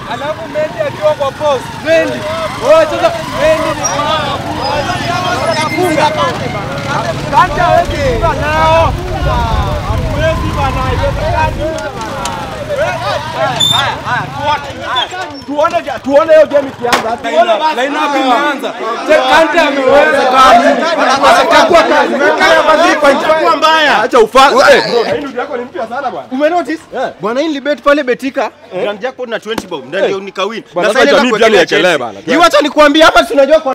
Alafu Mendi akiwa kwa post. Mendi. Wewe sasa Mendi ni kafunga. Kanta hawezi kufunga nao. Hawezi bana, haiwezekani. Tuone tuone hiyo game ikianza. Tuone basi. Line up imeanza. Kanta ameweza kama. Atakuwa kazi. Kaya basi kwa itakuwa mbaya. Acha ufa. Eh, Hii ndio yako ni mpya sana bwana. Umenotice? Bwana hii libet pale betika. Grand jackpot na 20 bob. Ndio nikawin. Bwana, Na sasa sasa mimi pia niekelee bana. Hii wacha nikwambie hapa tunajua kwa